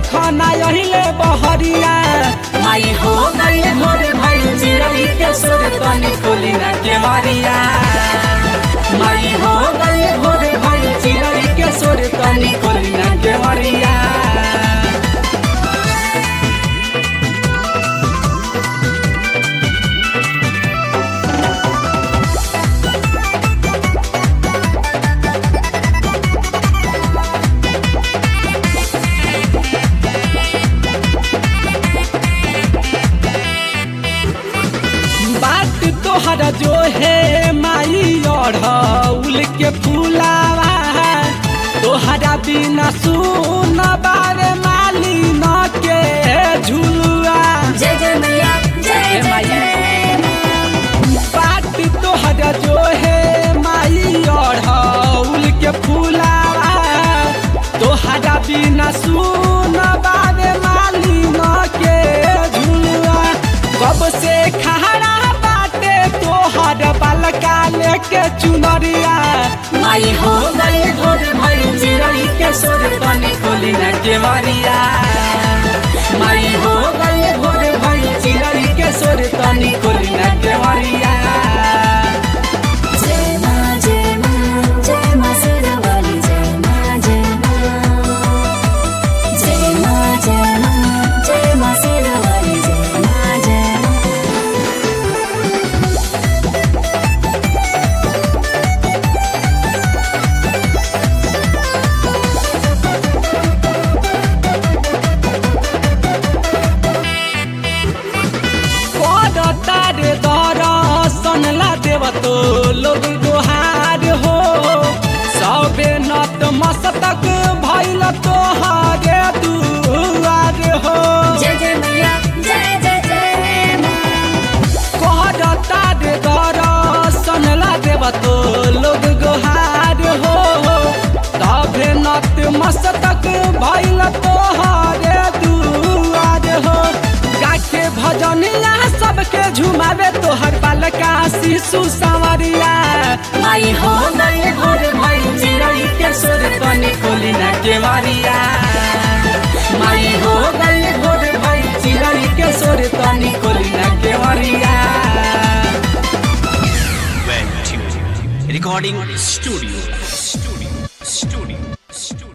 देखो ना यहिले बहरिया माई हो गई भोर भई चिरई के सुर तनी खोली ना के मारिया माई हो गई भोर भई चिरई के सुर तनी खोली ना के मारिया बात तोहरा जो है माई अढ़ौल के फूलावा तोहरा बिना सुन बारे माली न के झुलुआ जय जय मैया जय जय जय बात तोहरा जो है माई अढ़ौल के फूलावा तोहरा बिना सुन बारे माली न के झुलुआ कब से खहरा बाटे तोहर बालका लेके चुनरिया माई हो गई भोर भई चिरई के सुर तनी खोली ना के मारिया माई हो गई भोर भई चिरई के सुर तनी खोली ना के मारिया जय माँ जय माँ जय माँ सिरवाली जय माँ जय माँ जय माँ जय माँ जय माँ सिरवाली जय माँ जय माँ करता रे दर्शन ला देव तो लोग दोहार हो सबे नत मस्तक भैल तोहारे दुआर हो जय जय मैया जय जय जय माँ करता रे दर्शन ला देव तो लोग गोहार हो तबे नत मस्तक भैल तोहारे दुआर हो गाके भजनिया सबके झुमावे तोहर बालका शिशु संवरिया माई हो गई भोर भई चिरई के सुर तनी खोली ना के मारिया माई हो गई भोर भई चिरई के सुर तनी खोली ना के मारिया Well tuned. Recording studio.